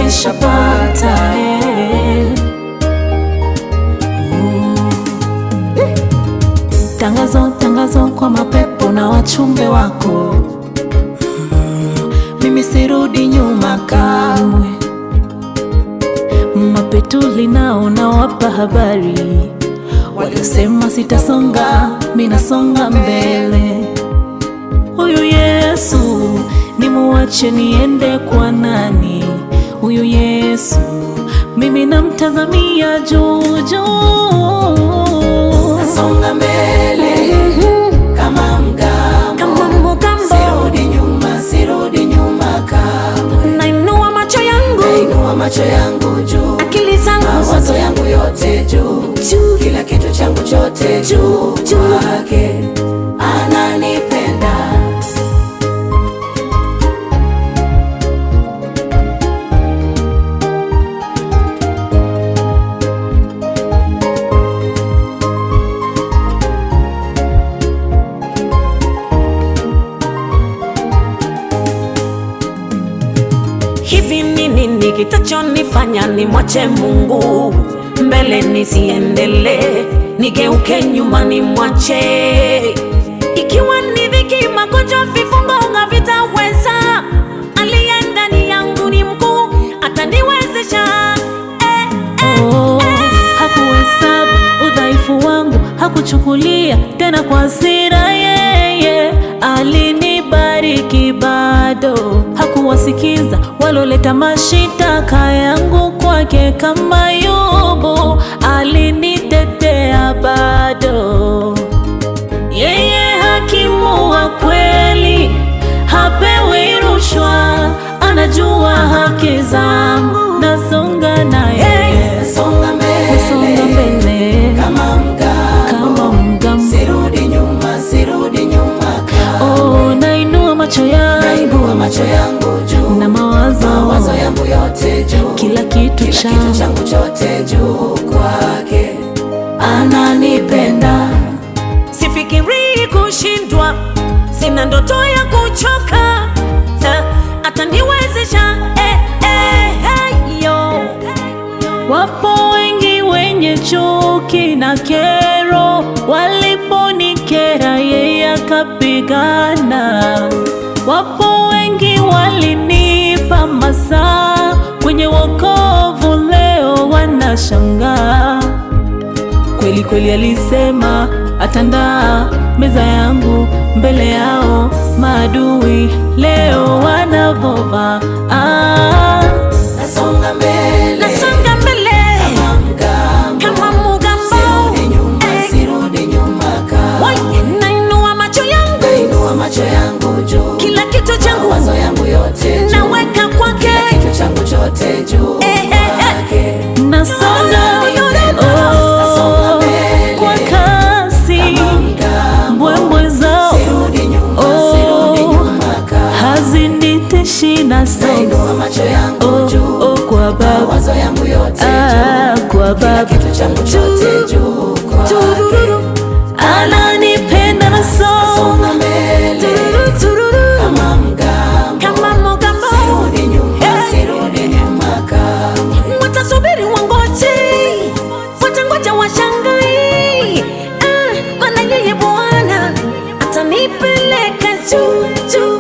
nishapata eh. Mm. Tangazo, tangazo kwa mapepo na wachumbe wako Mm, mimi sirudi nyuma kamwe. Mapetuli nao nawapa habari, waliosema sitasonga, mimi nasonga mbele. Huyu Yesu nimuache niende kwa nani? Huyu Yesu mimi namtazamia juu juu. Nasonga mbele kama mgambo, Kama mgambo. sirudi nyuma, sirudi nyuma kamwe. Nainua macho yangu, Nainua macho yangu juu, akili zangu mawazo yangu yote juu, juu. kila kitu changu chote juu kwake, ananipenda Hivi ni nini kitachonifanya nimwache Mungu mbele nisiendelee, nigeuke nyuma nimwache? Ikiwa ni dhiki, magonjwa, vifungo havitaweza, aliye ndani yangu ni mkuu, ataniwezesha eh, eh, Oh, hakuhesabu udhaifu wangu, hakuchukulia tena kwa hasira. Yeye alinibariki bado, hakuwasikiza waloleta mashitaka yangu kwake. Kama Yobu alinitetea bado. Yeye hakimu wa kweli, hapewi rushwa, anajua haki zangu, nasonga naye, Nasonga nasonga mbele mbele kama mgambo, kama mgambo. sirudi nyuma, sirudi nyuma kamwe. Oh, nainua macho yangu Nainua macho yangu juu, na mawazo, mawazo yangu yote juu, kila kitu kila kitu changu changu chote juu kwake, ananipenda Sifikirii kushindwa, sina ndoto ya kuchoka, eh, ataniwezesha eh, eh, eh, yo. Wapo wengi wenye chuki na kero, waliponikera yeye akapigana. Wapo wengi walinipa masaa kwenye wokovu, leo wanashangaa. Kweli kweli alisema atandaa meza yangu mbele yao maadui, leo wanavova ah. nasonga mbele Nasonga mbele kama mgambo, kama mugambo, sirudi nyuma, eh, sirudi nyuma wai, kamwe. nainua macho yangu, Nainua macho yangu juu, kila kitu changu mawazo yangu yote juu, naweka kwake. kila kitu changu chote juu Eh, eh, eh. kwake. Nasonga Nasonga oh, mbele kwa kasi, kama mgambo, mbwembwe zao sirudi nyuma, Oh. sirudi nyuma kamwe. haziniteshi, nasonga Nainua macho yangu oh, juu, oh, kwa Baba mawazo yangu yote ah, juu, kwa kila Baba kitu changu chote juu kwake. ananipenda, nasonga Songa mbele kama mgambo, Kama mugambo, sirudi nyuma, Eh. sirudi nyuma kamwe. watasubiri wangoje, watangoja washangai, ah, maana yeye Bwana atanipeleka juu juu